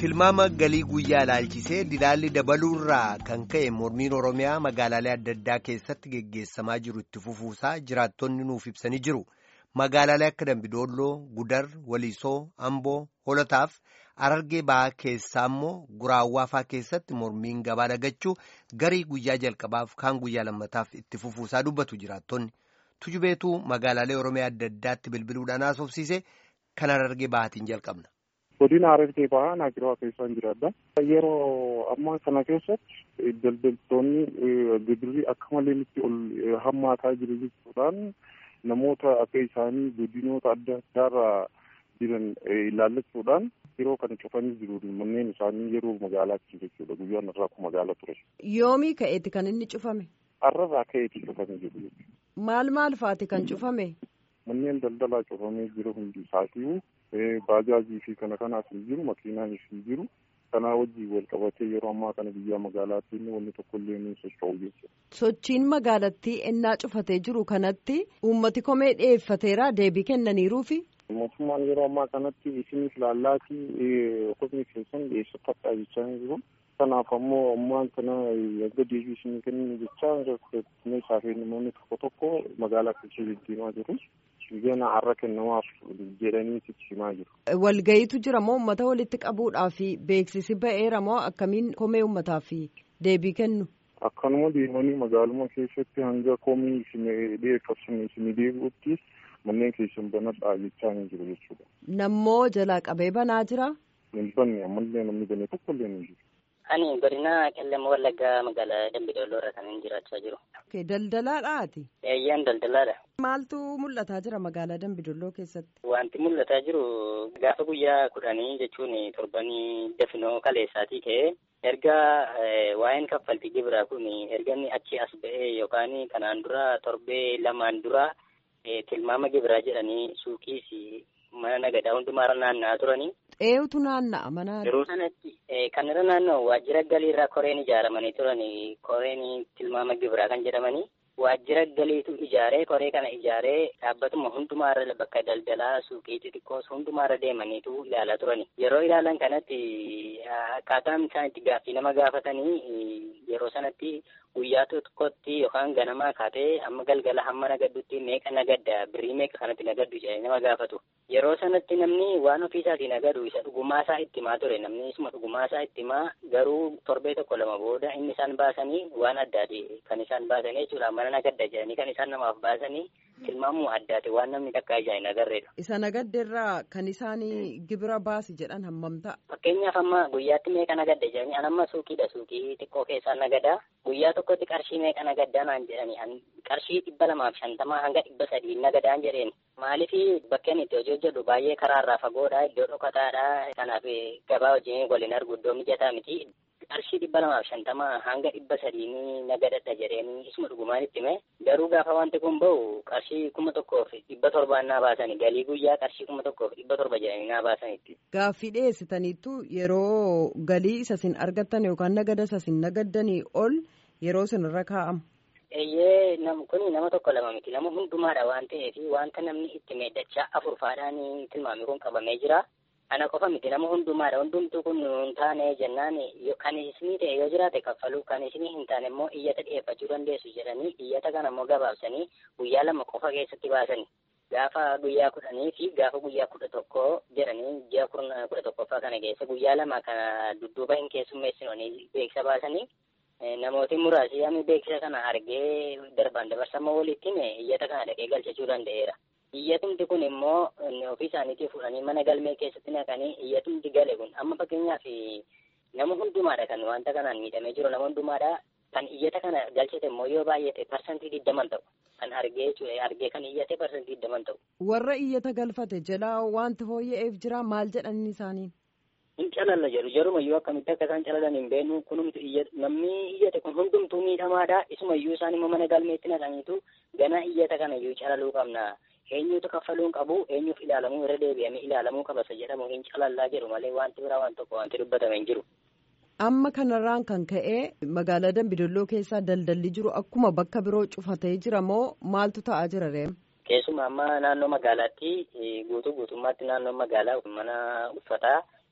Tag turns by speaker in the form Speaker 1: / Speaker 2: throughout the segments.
Speaker 1: tilmaama galii guyyaa ilaalchisee didaalli dabaluurraa kan ka'e mormiin oromiyaa magaalaalee adda addaa keessatti geggeessamaa jiru itti fufuusaa jiraattonni nuuf ibsanii jiru magaalaalee akka dambidolloo gudar waliisoo amboo holotaaf arargee ba'aa keessaa immoo guraawwaafaa keessatti mormiin gabaa dhagachuu garii guyyaa jalqabaaf kaan guyyaa lammataaf itti fufuusaa dubbatu jiraattonni tujubeetuu magaalaalee oromiyaa adda addaatti bilbiluudhaan haasofsiise kan arargee ba'aatiin jalqabna.
Speaker 2: godina arargee ba'aa naagiroo keessaan jiraadha. Yeroo ammaa kana keessatti daldaltoonni gibirri akka malee nutti ol hammaataa jiru jechuudhaan namoota akka isaanii godinoota adda addaarraa jiran ilaallachuudhaan yeroo kana cufanii jiru manneen isaanii yeroo magaalaatti jechuudha guyyaan irraa akkuma magaala ture.
Speaker 3: Yoomii ka'eeti kan inni cufame?
Speaker 2: Har'arraa ka'eeti cufamee jiru jechuudha.
Speaker 3: Maal maal faati kan cufame?
Speaker 2: Manneen daldalaa cufamee jiru hundi isaatii baajaajii fi kana kanaaf hin jiru makiinaanis hin jiru kanaa wajjin wal qabatee yeroo ammaa kana biyya magaalaatti inni wanni tokko illee ni socho'u jechuudha.
Speaker 3: Sochiin magaalattii ennaa cufatee jiru kanatti uummati komee dhiyeeffateera deebii kennaniiruufi.
Speaker 2: Mootummaan yeroo ammaa kanatti isinis laallaatii qofni keessan dhiyeessifadhaa jechaa jiru. Kanaaf ammoo ammaan kana erga deebii isin kennin jechaa meeshaa fi namoonni tokko tokko magaalaa keessa deddeemaa jiru. Gana har'a kennamaaf jedhanii himaa jiru.
Speaker 3: Walgayiitu jira moo uummata walitti qabuudhaaf beeksisi ba'eera moo akkamiin komee uummataaf deebii kennu?
Speaker 2: Akkanuma deemanii magaaluma keessatti hanga komii isin dhiyeeffatan isin deebi'utti manneen keessan banadhaa jechaa hin jiru jechuudha.
Speaker 3: Nammoo jalaa qabee banaa jira?
Speaker 2: Hin banne ammallee namni banee tokko illee hin jiru.
Speaker 4: Ani godina qellama wallaggaa magaalaa Dambidolloo irra kan jiraachaa jiru.
Speaker 3: Daldalaadhaati?
Speaker 4: Eeyyaan daldalaadha.
Speaker 3: Maaltu mul'ataa jira magaalaa Dambidolloo keessatti?
Speaker 4: Wanti mul'ataa jiru gaafa guyyaa kudhanii jechuun torbanii dafinoo kaleessaatii ka'ee erga waa'een kaffaltii gibiraa kun erga inni achi as ba'ee yookaan kanaan dura torbee lamaan dura tilmaama gibiraa jedhanii suuqiis mana nagadaa hundumaarra naanna'aa turanii.
Speaker 3: Eenyutu naanna'a mana.
Speaker 4: Yeroo sanatti kan irra naanna'u waajjira galiirraa koreen ijaaramanii turan koreen tilmaama gibiraa kan jedhamanii waajjira galiitu ijaaree koree kana ijaaree dhaabbatuma hundumaarra bakka daldalaa suuqii xixiqqoos hundumaarra deemaniitu ilaalaa turani. Yeroo ilaalan kanatti akkaataan isaan itti gaaffii nama gaafatanii yeroo sanatti guyyaa tokkotti yookaan ganamaa kaatee amma galgala hamma nagaddutti meeqa nagadda birrii meeqa kanatti nagaddu jedhanii nama gaafatu. Yeroo sanatti namni waan ofiisaatii nagadu isa dhugumaasaa itti himaa ture namni isuma dhugumaasaa itti himaa garuu torbee tokko lama booda inni isaan baasanii waan addaati kan isaan baasanii jechuudha mana nagadda jedhanii kan isaan namaaf baasanii tilmaamuu addaati waan namni takka ijaa hin agarreedha.
Speaker 3: Isa nagaddeerraa kan isaanii gibira baasi jedhan hammam ta'a?
Speaker 4: Fakkeenyaaf amma guyyaatti meeqa nagadda jedhanii an amma suuqiidha suuqii xiqqoo keessaa nagadaa guyyaa tokkotti qarshii meeqa nagaddaa naan jedhanii qarshii dhibba lamaaf shantamaa hanga dhibba sadii nagadaan jedheen maaliif bakkeen itti hojii hojjedhu baay'ee karaarraa fagoodha iddoo dhokataadha kanaaf gabaa wajjin waliin argu iddoo mijataa miti qarshii dhibba lamaaf shantamaa hanga dhibba sadiini nagadadha jedheen isuma dhugumaan itti hime garuu gaafa wanti kun bahu qarshii kuma tokkoof dhibba torbaan naa baasani galii guyyaa qarshii kuma tokkoof dhibba torba jedhanii naa baasanitti.
Speaker 3: Gaaffii dhiyeessitaniittu yeroo galii isa sin argattan yookaan nagada isa sin nagaddanii ol yeroo sin irra kaa'amu.
Speaker 4: Eeyyee nam kuni nama tokko lama miti nama hundumaadha waan ta'eef wanta namni itti meeddachaa afurfaadhaan tilmaamni kun qabamee jira. Ana qofa miti nama hundumaadha hundumtuu kun hin taane jennaan kan isinii ta'e yoo jiraate kaffaluu kan isinii hin taane immoo iyyata dhiyeeffachuu dandeessu jedhanii iyyata kana immoo gabaabsanii guyyaa lama qofa keessatti baasani. Gaafa guyyaa kudhanii fi gaafa guyyaa kudha tokko jedhanii ji'a kudha tokkoffaa kana keessa guyyaa lama kana dudduuba hin keessummeessinoonni beeksisa baasanii namooti muraasi yaami beeksisa kana argee darbaan dabarsamoo walittiin iyyata kana dhaqee galchachuu danda'eera. Iyyatumti kun immoo ofii isaaniitii fudhanii mana galmee keessatti naqanii iyyatumti gale kun amma fakkeenyaaf nama hundumaadha kan wanta kanaan miidhamee jiru nama hundumaadha kan iyyata kana galchate immoo yoo baay'ate parsantii digdaman ta'u kan argee argee kan iyyate parsantii digdaman ta'u.
Speaker 3: Warra iyyata galfate jalaa wanti fooyya'eef jira maal jedhanii isaaniin?
Speaker 4: hin calalla jedhu jarumayyuu akkamitti akka isaan calalan hin beeknu kunumtu namni iyyate kun hundumtuu miidhamaadha isumayyuu isaan immoo mana galmeetti naqaniitu ganaa iyyata kanayyuu calaluu qabna eenyutu kaffaluu hin qabu eenyuuf ilaalamuu irra deebi'amee ilaalamuu qabasa jedhamu hin calallaa jedhu malee wanti biraa waan tokko wanti dubbatame hin jiru.
Speaker 3: Amma kanarraan kan ka'e magaalaa Dambidolloo keessaa daldalli jiru akkuma bakka biroo cufatee jira moo maaltu ta'aa jira reem?
Speaker 4: Keessumaa amma naannoo magaalaatti guutuu guutummaatti naannoo magaalaa mana uffataa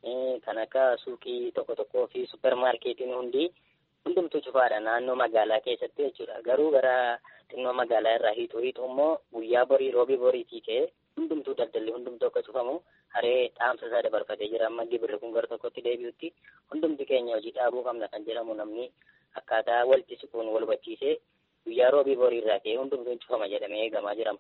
Speaker 4: kan akka suuqii tokko tokkoo fi suppermaarkeetiin hundi hundumtuu cufaadha naannoo magaalaa keessatti jechuudha. Garuu gara xinnoo magaalaa irraa hiixuu hiixuu immoo guyyaa borii roobii boriitii ka'ee hundumtuu daldalli hundumtuu akka cufamu haree dhaamsa isaa dabarfatee jira. Amma gibirri kun gara tokkotti deebi'utti hundumti keenya hojii dhaabuu qabna kan jedhamu namni akkaataa walitti siquun wal hubachiisee guyyaa roobii borii irraa ka'ee hundumtuu cufama jedhamee eegamaa jirama.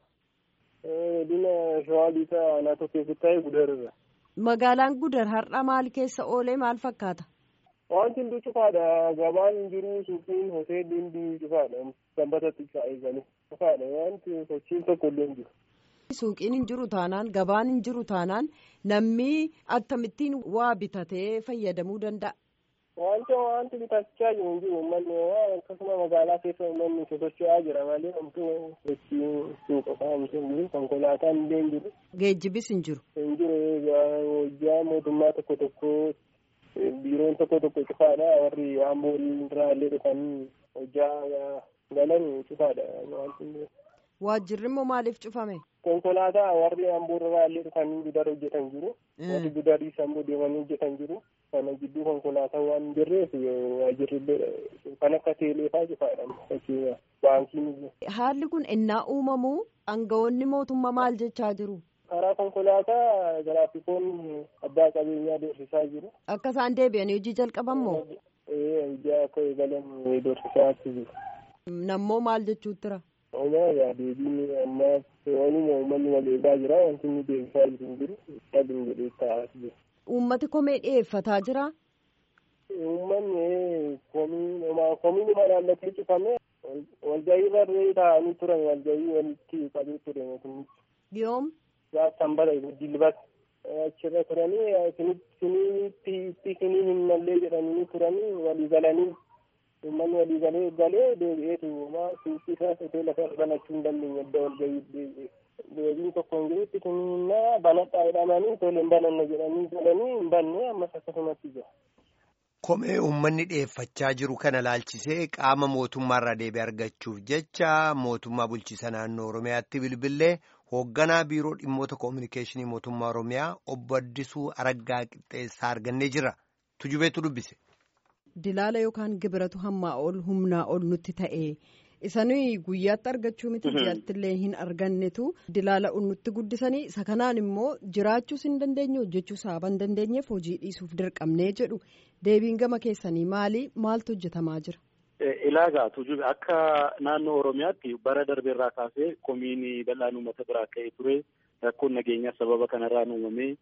Speaker 5: Dina shawaa liitaa naatoo keessatti ta'e gudarra.
Speaker 3: Magaalaan gudar har'a maal keessa oolee maal fakkaata?
Speaker 5: Wanti hunduu cufaadha. Gabaan hin jiru, suuqiin, hoteelli hundi cufaadha. Sanbatatti isaa eeganii cufaadha. Wanti sochiin tokko illee hin jiru.
Speaker 3: Suuqiin hin jiru taanaan, gabaan hin jiru taanaan namni akkamittiin waa bitatee fayyadamuu danda'a?
Speaker 5: Wanti wanti bitachaa jiru hin jiru. Uummanni akkasuma magaalaa keessa uummanni sosocho'aa jira malee homtuu sochiin suuqa kaa'amtu hin jiru. Konkolaataan illee hin jiru.
Speaker 3: Geejjibis hin jiru.
Speaker 5: Hin jiru. Hojjaa mootummaa tokko tokko biiroon tokko tokko cufaadha warri amboo irraa illee dhufanii hojjaa galan cufaadha wanti
Speaker 3: waajjirri immoo maaliif cufame
Speaker 5: konkolaataa warri amboo irraa illee dhufanii gudar hojjetan jiru warri gudariis ammoo deemanii hojjetan jiru kana gidduu konkolaataa waan hin jirreef waajjirri illee kan akka teeleefaa cufaadha fakkeenya baankiin
Speaker 3: haalli kun innaa uumamu aangawoonni mootummaa maal jechaa jiru
Speaker 5: karaa konkolaataa giraafikoonni abbaa qabeenyaa doorsisaa jiru.
Speaker 3: Akka isaan deebi'anii hojii jalqaban moo?
Speaker 5: Ee hojii akka eegalan doorsisaa jiru.
Speaker 3: Nammoo maal jechuutti jira?
Speaker 5: Omaa yaa deebiin ammaas waanuma uummanni wal eegaa jira wanti inni deebisaa jiru hin jiru dhabuun jedhee taa'aa jiru.
Speaker 3: Uummati komee dhiyeeffataa jira?
Speaker 5: Uummanni komii komiinuma naannatee cufame walgahii irra taa'anii turan walgahii walitti qabee ture mootummichi.
Speaker 3: Yoom?
Speaker 5: gaafsan bara dilbat achirra turanii isinitti isinii hin mallee jedhanii turanii walii galanii uummanni walii galee galee deebi'eetu maa suuqii isaa hoteela isaa banachuu hin dandeenye adda wal gahii deebi'e. Deebiin tokko hin jirutti kuninnaa banadhaa jedhamanii tole hin bananne jedhanii galanii hin banne ammas akkasumatti jira.
Speaker 1: Komee uummanni dhiyeeffachaa jiru kana laalchisee qaama mootummaarraa deebii argachuuf jecha mootummaa bulchiisa naannoo Oromiyaatti bilbilee hoogganaa biiroo dhimmoota koominikeeshinii mootummaa Oromiyaa obbo Addisuu Araggaa Qixxeessaa argannee jira. Tujubeetu dubbise.
Speaker 3: Dilaala yookaan gibiratu hammaa ol humnaa ol nutti ta'e. Isanii guyyaatti argachuu miti ji'aatti illee hin argannetu dilaala nutti guddisanii isa kanaan immoo jiraachuus hin dandeenye hojjechuus haaba hin dandeenyeef hojii dhiisuuf dirqamnee jedhu deebiin gama keessanii maali maaltu hojjetamaa jira.
Speaker 6: Ilaagaa tujube akka naannoo Oromiyaatti bara darbeerraa kaasee komiin bal'aan uummata biraa ka'ee ture rakkoon nageenyaa sababa kanarraan uumamee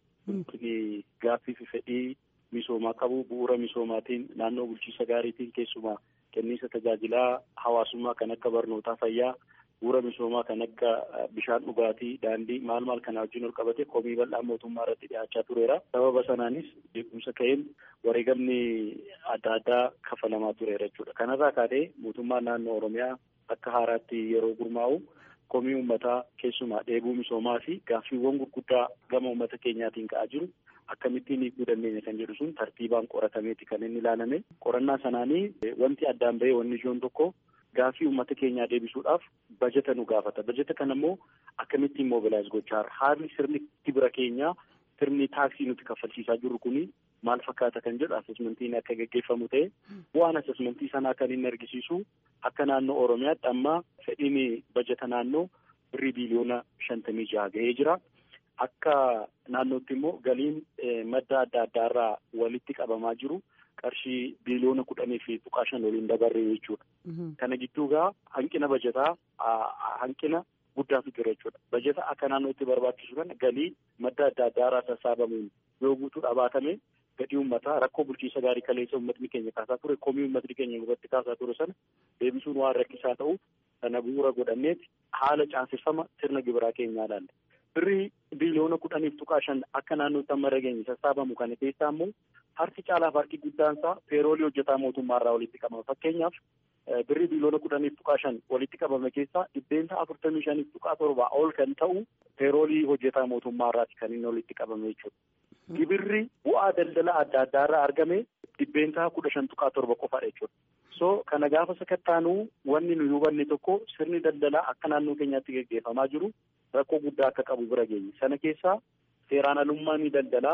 Speaker 6: gaaffii fi fedhii misoomaa qabu bu'uura misoomaatiin naannoo bulchiisa gaariitiin keessumaa kenniisa tajaajilaa hawaasummaa kan akka barnootaa fayyaa bu'uura misoomaa kan akka bishaan dhugaatii daandii maal maal kana wajjin ol qabate komii bal'aa mootummaa irratti dhiyaachaa tureera sababa sanaanis beekumsa ka'een wareegamni adda addaa kafalamaa tureera jechuudha kanarraa kaatee mootummaan naannoo oromiyaa akka haaraatti yeroo gurmaa'u komii uummataa keessumaa dheebuu misoomaa fi gaaffiiwwan gurguddaa gama uummata keenyaatiin ka'aa jiru akkamittiin hiikuu dandeenya kan jedhu sun tartiibaan qoratameeti kan inni ilaalame qorannaa sanaanii wanti addaan bahee wanni ijoon tokko gaaffii uummata keenyaa deebisuudhaaf bajeta nu gaafata bajeta kana immoo akkamittiin mobilaayiz gochaa haalli sirni gibira keenyaa sirni taaksii nuti kaffalchiisaa jirru kuni maal fakkaata kan jedhu asesmentiin akka gaggeeffamu ta'e bu'aan asesmentii sanaa kan inni argisiisu akka naannoo oromiyaatti amma fedhiin bajeta naannoo birrii biiliyoona shantamii jaha ga'ee jira. Akka naannootti immoo galiin madda adda addaarraa walitti qabamaa jiru qarshii biiliyoona kudhanii fi tuqaa shan waliin dabarre jechuudha. Kana gidduu gaa hanqina bajetaa hanqina guddaatu jira jechuudha. Bajeta akka naannootti barbaachisu kana galii madda adda addaarraa sassaabamuun yoo guutuu dhabaatame gadii uummataa rakkoo bulchiisa gaarii kaleessa uummatni keenya kaasaa ture komii uummatni keenya irratti kaasaa ture sana deebisuun waan rakkisaa ta'u sana bu'uura godhanneeti haala caaseffama sirna gibiraa keenyaa ilaalle. birrii biiliyoona kudhaniif tuqaa shan akka naannootti amma dhageenye sassaabamu kana keessaa immoo harki caalaaf harki guddaan isaa peeroolii hojjetaa mootummaarraa walitti qabama fakkeenyaaf birrii biiliyoona kudhaniif tuqaa shan walitti qabame keessaa dhibbeentaa afurtamii shaniif tuqaa torbaa ol kan ta'u peeroolii hojjetaa mootummaarraati kan inni walitti qabame jechuudha. Gibirri bu'aa daldala adda addaarraa argame dhibbeentaa kudha shan tuqaa torba qofaadha jechuudha. So kana gaafa sakattaanuu wanni nu hubanne tokko sirni daldalaa akka naannoo keenyaatti gaggeeffamaa jiru rakkoo guddaa akka qabu bira geenye sana keessaa seeraan alummaan daldalaa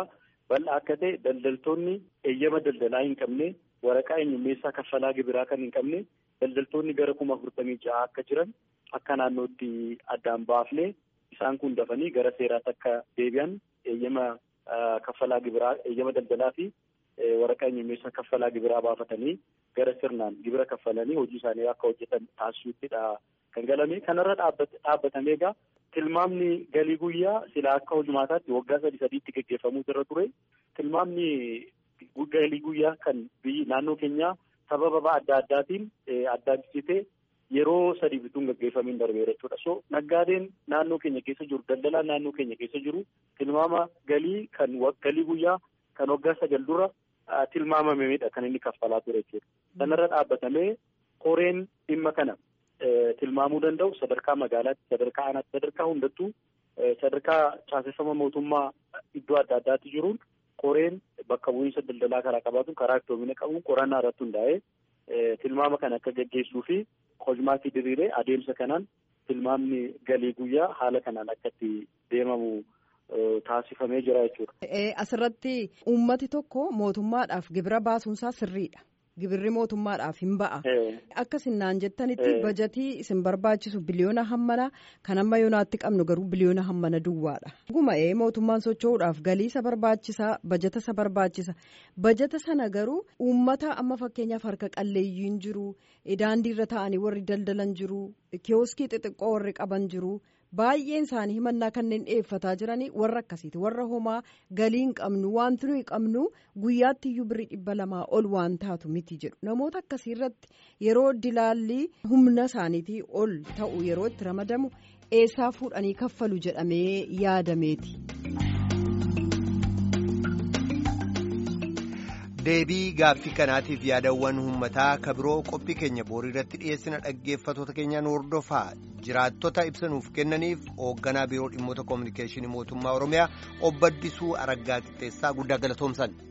Speaker 6: bal'aa akka ta'e daldaltoonni eeyyama daldalaa hin qabne waraqaa eenyummeessaa kaffalaa gibiraa kan hin qabne daldaltoonni gara kuma afurtamii ja'a akka jiran akka naannootti addaan baafne isaan kun dafanii gara seeraatti akka deebi'an eeyyama kaffalaa gibiraa eeyyama daldalaa fi waraqaa eenyummeessaa kaffalaa gibiraa baafatanii gara sirnaan gibira kaffalanii hojii isaanii akka hojjetan taasisuuttidha kan galame kanarra dhaabbatamee egaa tilmaamni galii guyyaa silaa akka hojumaataatti waggaa sadii sadiitti gaggeeffamuutu irra ture tilmaamni galii guyyaa kan biyyi naannoo keenyaa sababa adda addaatiin addaachisitee yeroo sadii bituun gaggeeffamiin darbeera jechuudha. So naggaadeen naannoo keenya keessa jiru daldalaan naannoo keenya keessa jiru tilmaama galii kan galii guyyaa kan waggaa sagal dura tilmaamamedha kan inni kaffalaa ture jechuudha. Sanarra dhaabbatamee koreen dhimma kana tilmaamuu danda'u sadarkaa magaalaatti sadarkaa aanaatti sadarkaa hundattuu sadarkaa caaseffama mootummaa iddoo adda addaatti jiruun koreen bakka bu'iinsa daldalaa karaa qabaatu karaa iftoomina qabuun qorannaa irratti hundaa'ee tilmaama kana akka gaggeessuu fi hojmaatii diriiree adeemsa kanaan tilmaamni galii guyyaa haala kanaan akka itti deemamu taasifamee jira jechuudha.
Speaker 3: Asirratti uummati tokko mootummaadhaaf gibira baasuunsaa sirriidha. Gibirri mootummaadhaaf hin ba'a. Akka sinnaan jettanitti bajatii isin barbaachisu biliyoona hammana kan amma yoonaatti qabnu garuu biliyoona hammana duwwaadha. Guma'ee mootummaan socho'uudhaaf galii isa barbaachisa bajata isa barbaachisa. Bajata sana garuu uummata amma fakkeenyaaf harka qalleeyyiin jiru daandii irra taa'anii warri daldalan jiru kiyooskii xixiqqoo warri qaban jiru. baay'een isaanii himannaa kanneen dhiyeeffataa jiranii warra akkasiiti warra homaa galii hin qabnu wanti nuyi qabnu guyyaatti iyyuu birrii dhibba lamaa ol waan taatu miti jedhu namoota akkasii irratti yeroo dilaalli humna isaaniitii ol ta'u yeroo itti ramadamu eessaa fuudhanii kaffalu jedhamee yaadameeti.
Speaker 1: deebii gaaffii kanaatiif yaadawwan uummataa kabiroo qophii keenya boorii irratti dhiyeessina dhaggeeffatoota keenyaan hordofaa jiraattota ibsanuuf kennaniif hoogganaa biiroo dhimmoota koominikeeshinii mootummaa oromiyaa obbo Addisuu Araggaa Qixxeessaa guddaa galatoomsan.